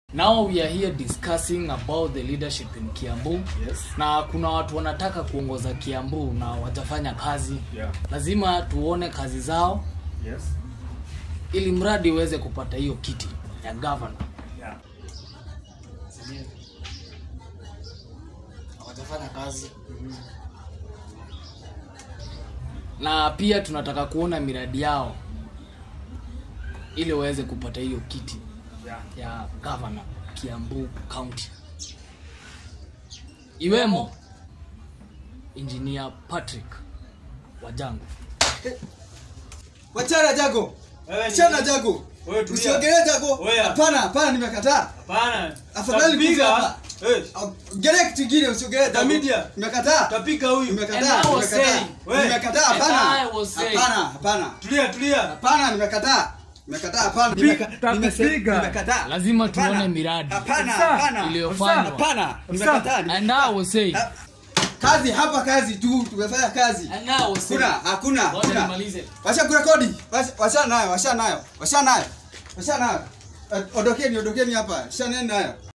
Now we are here discussing about the leadership in Kiambu. Yes. Na kuna watu wanataka kuongoza Kiambu na watafanya kazi. Yeah. Lazima tuone kazi zao Yes. ili mradi uweze kupata hiyo kiti ya governor. Yeah. Watafanya kazi. Na pia tunataka kuona miradi yao ili waweze kupata hiyo kiti Yeah. ya governor Kiambu County. Iwemo Engineer Patrick Wajangu. Wachana Jago. Wewe ni- Wachana Jago. Wewe tulia. Usiongelee Jago. Wewe. Hapana, hapana nimekataa. Hapana. Afadhali Tapiga. kufa hapa. Eh, Ongelea kitu kingine usiongelee Jago. Damidia. Nimekataa. tapiga huyu. Nimekataa. And I was Nimekataa. saying- Wewe. Nimekataa And I hapana. was saying- Hapana, hapana. Tulia, tulia. Hapana, nimekataa. Nimekataa hapana. Tapiga, Nimeka- nimese- takupiga. Nimekataa. Lazima Hapana. tuone miradi Hapana, Ofisa. hapana. iliyofanywa. Hapana, nimekataa. And I was saying, Ha- Kazi hapa kazi tu, tumefanya kazi. and I was saying, Kuna, hakuna, Ngoja hakuna. nimalize. Washa kurekodi. Washa- Washa nayo, washa nayo. Washa nayo. Washa nayo. Eh, Ondokeni, ondokeni hapa. Washa nayo.